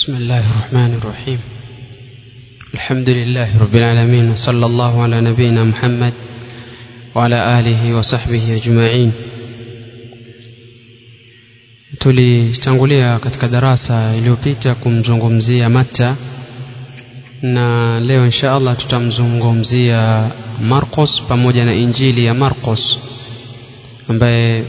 بسم الله الرحمن الرحيم الحمد لله رب العالمين وصلى الله على نبينا محمد وعلى آله وصحبه أجمعين tulitangulia katika darasa iliyopita kumzungumzia Matta na leo insha Allah tutamzungumzia Marcos pamoja na Injili ya Marcos ambaye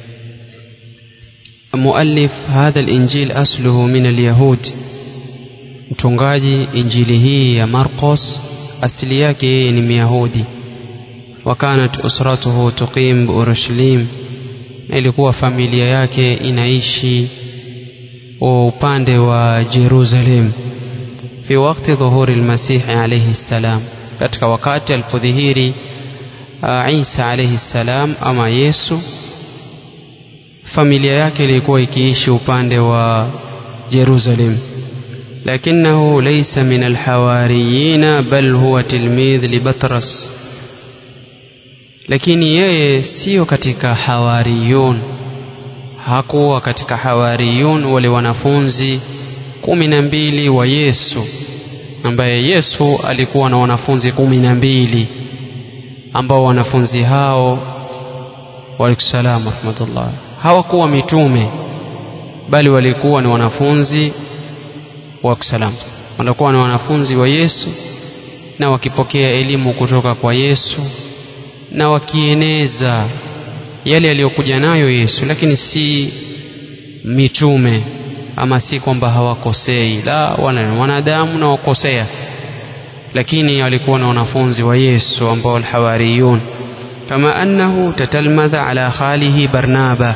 مؤلف هذا الإنجيل أصله من اليهود mtungaji injili hii ya Marcos asili yake yeye ni Myahudi wakanat usratuhu tuqim biurushalim na ilikuwa familia yake inaishi upande wa Jerusalem fi wakati dhuhuri almasih alayhi salam katika wakati alipodhihiri Isa alayhi salam ama Yesu familia yake ilikuwa ikiishi upande wa Jerusalem lakinahu laysa min alhawariyin bal huwa tilmidh li Batras lakini yeye sio katika hawariyun hakuwa katika hawariyun wale wanafunzi kumi na mbili wa Yesu ambaye Yesu alikuwa na wanafunzi kumi na mbili ambao wanafunzi hao waalaikumsalam rahmatullah hawakuwa mitume bali walikuwa ni wanafunzi wa salam walikuwa ni wanafunzi wa Yesu na wakipokea elimu kutoka kwa Yesu na wakieneza yale yaliyokuja nayo Yesu lakini si mitume ama si kwamba hawakosei la wana wanadamu na wakosea lakini walikuwa na wanafunzi wa Yesu ambao alhawariyun kama annahu tatalmadha ala khalihi Barnaba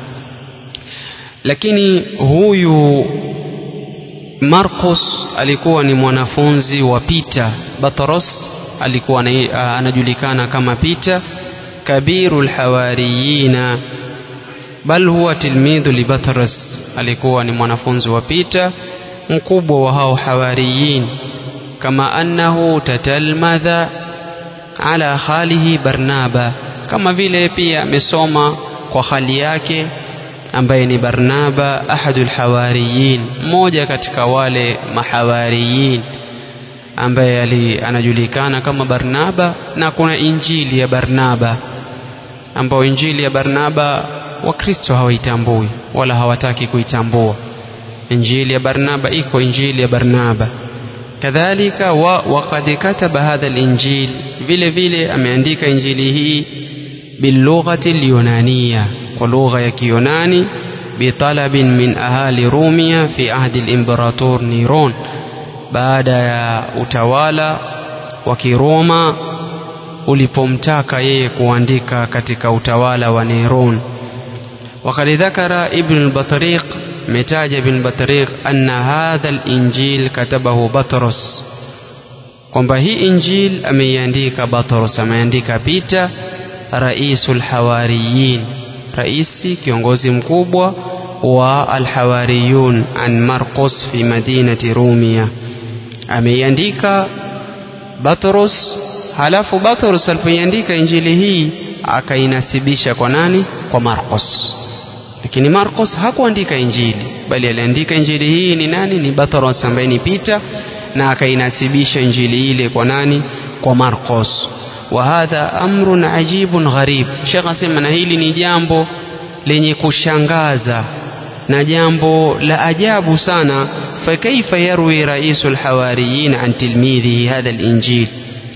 lakini huyu Marcos alikuwa ni mwanafunzi wa Peter Batros alikuwa anajulikana kama Peter kabiru alhawariyina bal huwa tilmidhu li Batros alikuwa ni mwanafunzi wa Peter mkubwa wa hao hawariyin kama annahu tatalmadha ala khalihi Barnaba kama vile pia amesoma kwa khali yake ambaye ni Barnaba ahadul hawariyin mmoja katika wale mahawariyin ambaye ali anajulikana kama Barnaba na kuna injili ya Barnaba ambayo injili ya Barnaba wakristo hawaitambui wala hawataki kuitambua injili ya Barnaba iko injili ya Barnaba kadhalika wa waqad kataba hadha al-injil vile vile ameandika injili hii bilughati al-yunaniya kwa lugha ya Kiyunani bitalabin min ahali Rumia fi ahdi al-imperator Neron baada ya utawala wa Kiroma ulipomtaka yeye kuandika katika utawala wa Neron وقد ذكر ابن البطريق متاج بن بطريق أن هذا الإنجيل كتبه بطرس kwamba hii injil ameiandika Batros ameandika Peter raisul hawariyin raisi kiongozi mkubwa wa alhawariyun an Marcos fi madinati Rumia ameiandika Batros halafu Batros alipoiandika injili hii akainasibisha kwa nani kwa Marcos lakini Marcos hakuandika injili bali aliandika injili hii ni nani ni Batros ambaye ni Peter na akainasibisha injili ile kwa nani kwa Marcos wa hadha amrun ajibun gharib Sheikh asema na hili ni jambo lenye kushangaza na jambo la ajabu sana fakaifa yarwi raisul hawariyin an tilmidhihi hadha alinjil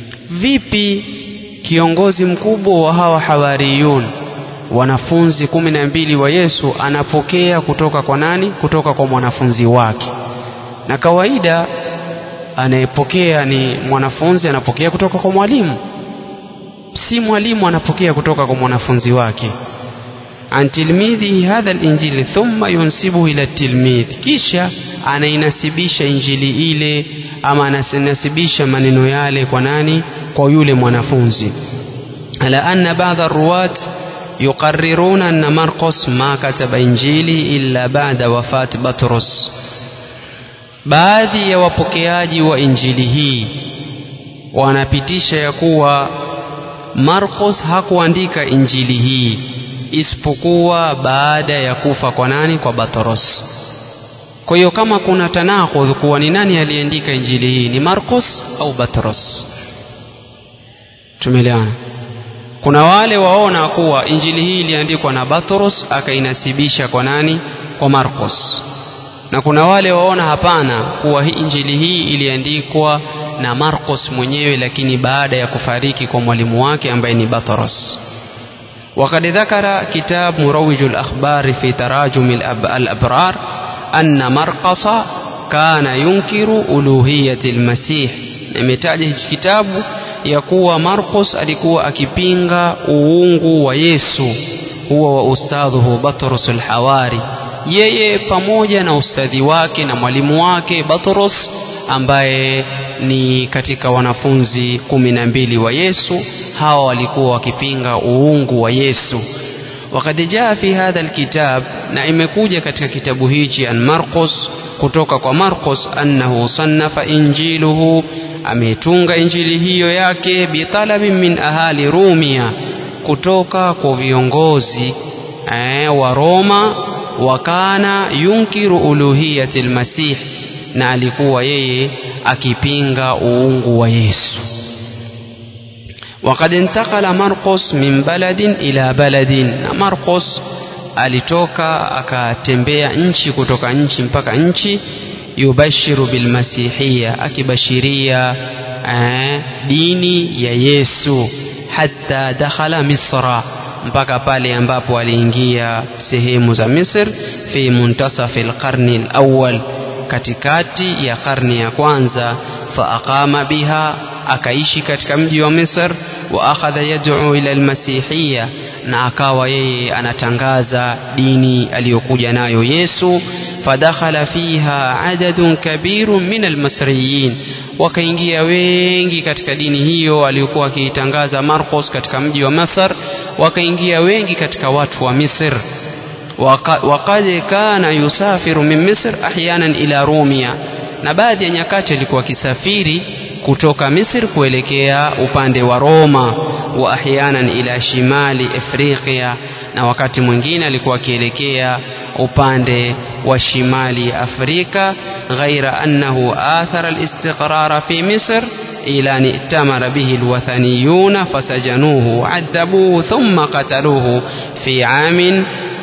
vipi kiongozi mkubwa wa hawa hawariyun wanafunzi kumi na mbili wa Yesu anapokea kutoka kwa nani kutoka kwa mwanafunzi wake na kawaida anayepokea ni mwanafunzi anapokea kutoka kwa mwalimu si mwalimu anapokea kutoka kwa mwanafunzi wake an tilmidhi hadha alinjili thumma yunsibuhu ila tilmidh kisha anainasibisha injili ile ama anasibisha maneno yale kwa nani kwa yule mwanafunzi ala anna ba'dha arwat يقررون أن مرقس ما كتب إنجيلي إلا بعد وفاة بطرس baadhi ya wapokeaji wa injili hii wanapitisha ya kuwa Marcos hakuandika injili hii isipokuwa baada ya kufa kwa nani kwa Batros kwa hiyo kama kuna tanakudh kuwa ni nani aliandika injili hii ni Marcos au Batros tumeelewana kuna wale waona kuwa injili hii iliandikwa na Batros akainasibisha kwa nani kwa Marcos na kuna wale waona hapana kuwa hii injili hii iliandikwa na Marcos mwenyewe lakini baada ya kufariki kwa mwalimu wake ambaye ni Batros وقد ذكر كتاب مروج الأخبار في تراجم الأبرار أن مرقص كان ينكر ألوهية المسيح imetaja hichi kitabu ya kuwa Marcos alikuwa akipinga uungu wa Yesu huwa wa ustadhuhu Batros al-Hawari yeye pamoja na ustadhi wake na mwalimu wake Batros ambaye ni katika wanafunzi kumi na mbili wa Yesu hawa walikuwa wakipinga uungu wa Yesu وقد جاء في هذا الكتاب na imekuja katika kitabu hichi an Marcos kutoka kwa Marcos annahu sannafa injiluhu ametunga injili hiyo yake bitalabin min ahali Rumia kutoka kwa viongozi eh, wa Roma wakana yunkiru uluhiyati almasih na alikuwa yeye akipinga uungu wa Yesu وقد انتقل مرقس من بلد إلى بلد مرقس alitoka akatembea nchi kutoka nchi mpaka nchi yubashiru bilmasihia akibashiria eh, dini ya Yesu hata dakhala Misra mpaka pale ambapo aliingia sehemu za Misr fi muntasafi alqarni alawwal katikati ya karni ya kwanza fa aqama biha akaishi katika mji wa Misr wa akhadha yad'u ila almasihiyya na akawa yeye anatangaza dini aliyokuja nayo Yesu fadakhala fiha adadun kabirun min almasriyin wakaingia wengi katika dini hiyo aliyokuwa akiitangaza Marcos katika mji wa Masar wakaingia wengi katika watu wa Misr waqad kana yusafiru min Misr ahyanan ila Rumia na baadhi ya nyakati alikuwa akisafiri kutoka Misri kuelekea upande wa Roma wa ahyanan ila shimali Afrika na wakati mwingine alikuwa akielekea upande wa shimali Afrika ghaira annahu athara alistiqrara fi Misr ila an i'tamara bihi alwathaniyun fasajanuhu adhabuhu thumma qataluhu fi amin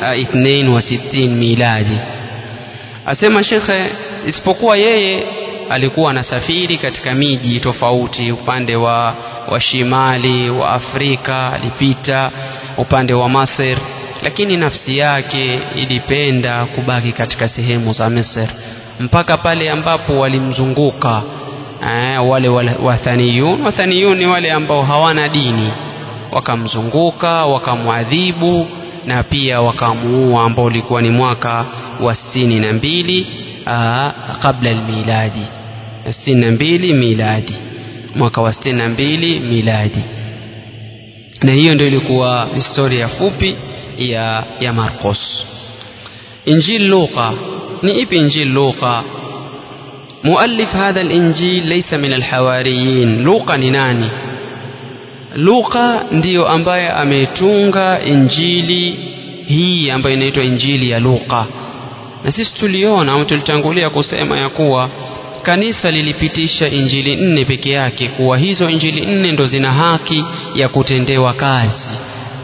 62 miladi asema shekhe isipokuwa yeye alikuwa anasafiri katika miji tofauti upande wa, wa shimali wa Afrika alipita upande wa Masr lakini nafsi yake ilipenda kubaki katika sehemu za Misr mpaka pale ambapo walimzunguka eh, wale wathaniyun wathaniyun ni wale ambao hawana dini wakamzunguka wakamwadhibu na pia wakamuua ambao ulikuwa ni mwaka wa sitini na mbili kabla almiladi sitini na mbili miladi mwaka wa sitini na mbili miladi na hiyo ndio ilikuwa historia fupi ya ya Marcos Injil Luqa ni ipi Injil Luqa مؤلف هذا الإنجيل ليس من الحواريين لوقا ni nani Luka ndiyo ambaye ametunga injili hii ambayo inaitwa injili ya Luka na sisi tuliona au tulitangulia kusema ya kuwa kanisa lilipitisha injili nne peke yake kuwa hizo injili nne ndo zina haki ya kutendewa kazi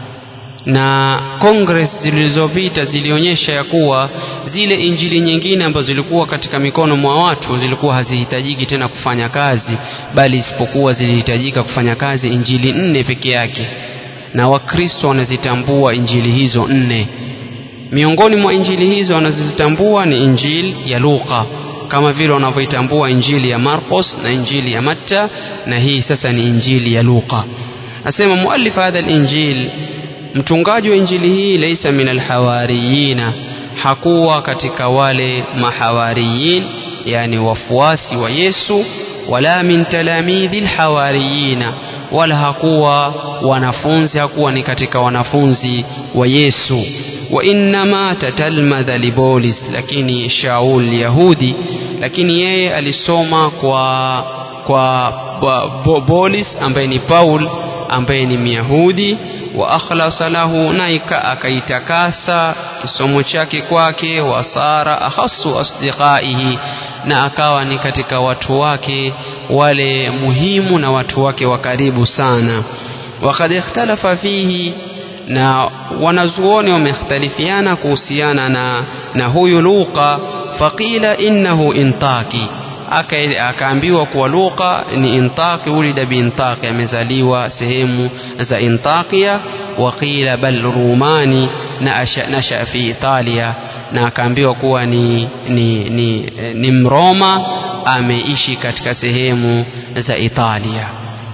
na congress zilizopita zilionyesha ya kuwa zile injili nyingine ambazo zilikuwa katika mikono mwa watu zilikuwa hazihitajiki tena kufanya kazi bali isipokuwa zilihitajika kufanya kazi injili nne peke yake na wakristo wanazitambua injili hizo nne miongoni mwa injili hizo wanazozitambua ni injili ya Luka kama vile wanavyoitambua injili ya Marcos na injili ya Matta na hii sasa ni injili ya Luka asema muallif hadha al-injil mtungaji wa injili hii laisa min alhawariyina hakuwa katika wale mahawariyin yani wafuasi wa Yesu wala min talamidhi alhawariyina wala hakuwa wanafunzi hakuwa ni katika wanafunzi wa Yesu wa innama tatalmadha libolis lakini Shaul Yahudi lakini yeye alisoma kwa kwa Bolis ambaye ni Paul ambaye ni Myahudi wa akhlasa lahu na akaitakasa kisomo chake kwake wasara akhasu asdiqaihi na akawa ni katika watu wake wale muhimu na watu wake wa karibu sana wakad ikhtalafa fihi na wanazuoni wamekhtalifiana kuhusiana na, na huyu Luqa faqila innahu intaki akaambiwa kuwa Luqa ni intaki ulida biintaki amezaliwa sehemu za Intakia waqila bal rumani na nasha fi Italia na akaambiwa kuwa ni, ni, ni, ni Mroma ameishi katika sehemu za Italia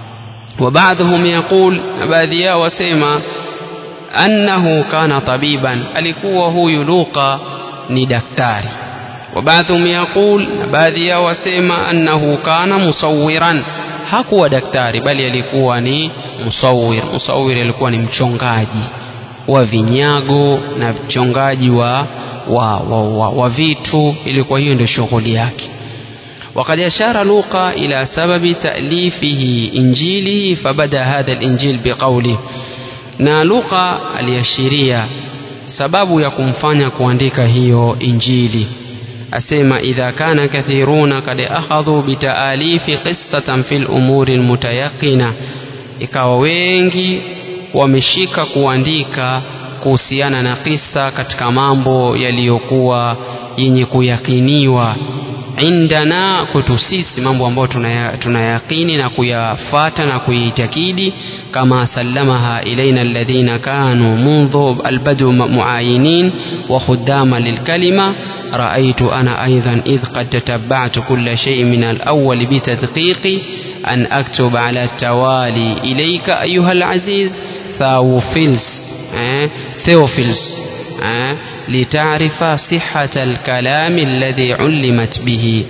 وبعضهم يقول baadhi yao wasema annahu kana tabiban alikuwa huyu Luqa ni daktari وبعضهم يقول baadhi yao wasema annahu kana musawiran hakuwa daktari bali alikuwa ni musawir musawir alikuwa ni mchongaji wa vinyago na mchongaji wa, wa, wa, wa, wa vitu ilikuwa hiyo ndio shughuli yake وقد أشار لوقا إلى سبب تأليفه إنجيله فبدأ هذا الإنجيل بقوله na Luka aliashiria sababu ya kumfanya kuandika hiyo injili asema idha kana kathiruna kad akhadhu bitaalifi qissatan fil umuri almutayaqina ikawa wengi wameshika kuandika kuhusiana na kisa katika mambo yaliyokuwa yenye kuyakiniwa indana kwetu sisi mambo ambayo tunayaqini na kuyafata na kuitakidi kama sallamaha ilaina alladhina kanu mundhu albadu muayinin wa khuddama lilkalima رأيت أنا أيضا إذ قد تتبعت كل شيء من الأول بتدقيق أن أكتب على التوالي إليك أيها العزيز ثاوفيلس اه ثيوفيلس اه لتعرف صحة الكلام الذي علمت به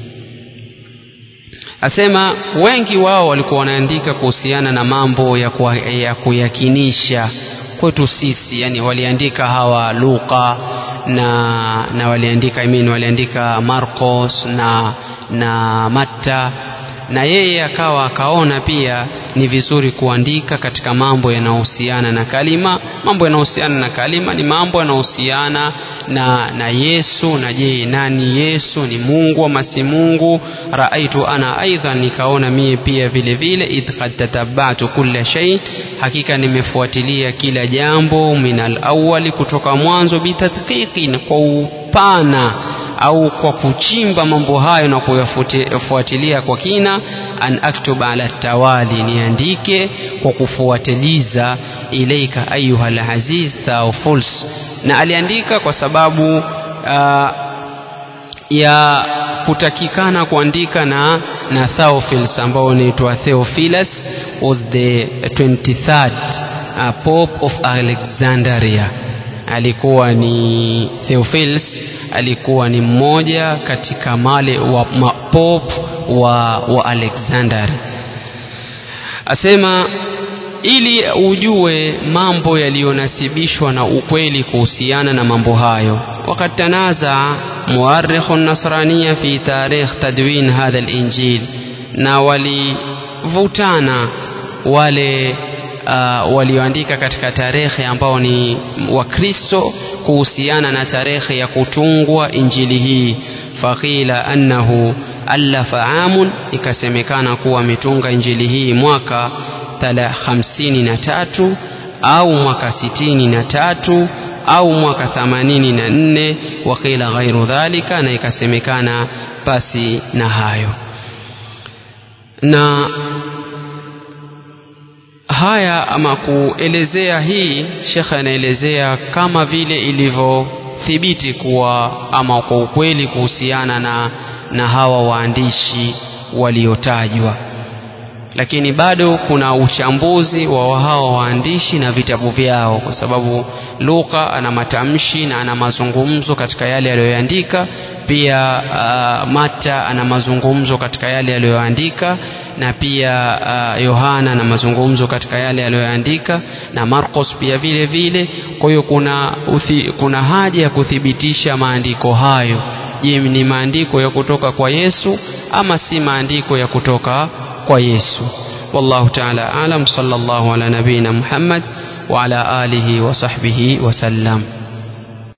asema wengi wao walikuwa wanaandika kuhusiana na mambo ya, kuwa, ya kuyakinisha kwetu sisi yani waliandika hawa Luka na na waliandika I mean, waliandika Marcos na na Matta na yeye akawa akaona pia ni vizuri kuandika katika mambo yanayohusiana na kalima mambo yanayohusiana na kalima ni mambo yanayohusiana na na Yesu na je nani Yesu ni Mungu ama si Mungu raaitu ana aidha nikaona mie pia vile vile idh qad tatabatu kulla shay hakika nimefuatilia kila jambo minal awali kutoka mwanzo bitadqiqi kwa upana au kwa kuchimba mambo hayo na kuyafuatilia kwa kina an aktuba ala tawali niandike kwa kufuatiliza ilaika ayuha alaziz Theophilus na aliandika kwa sababu uh, ya kutakikana kuandika na na Theophilus ambao unaitwa Theophilus was the 23rd uh, Pope of Alexandria alikuwa ni Theophilus alikuwa ni mmoja katika male wa mapop wa, wa Alexander asema ili ujue mambo yaliyonasibishwa na ukweli kuhusiana na mambo hayo wakati tanaza muarikhu nasrania fi tarikh tadwin hadha al-injil na walivutana wale uh, walioandika katika tarehe ambao ni wakristo kuhusiana na tarehe ya kutungwa injili hii faqila annahu allafa amun ikasemekana kuwa ametunga injili hii mwaka hamsini na tatu au mwaka sitini na tatu au mwaka thamanini na nne waqila ghairu dhalika na ikasemekana pasi na hayo na haya ama kuelezea hii shekhe anaelezea kama vile ilivyothibiti kuwa ama kwa ukweli kuhusiana na, na hawa waandishi waliotajwa lakini bado kuna uchambuzi wa hawa waandishi na vitabu vyao kwa sababu Luka ana matamshi na ana mazungumzo katika yale aliyoandika pia uh, Mata ana mazungumzo katika yale aliyoandika na pia uh, Yohana na mazungumzo katika yale aliyoandika na Marcos pia vile vile kwa hiyo kuna uthi, kuna haja ya kuthibitisha maandiko hayo je ni maandiko ya kutoka kwa Yesu ama si maandiko ya kutoka kwa Yesu wallahu ta'ala alam sallallahu ala nabina Muhammad وعلى آله وصحبه وسلم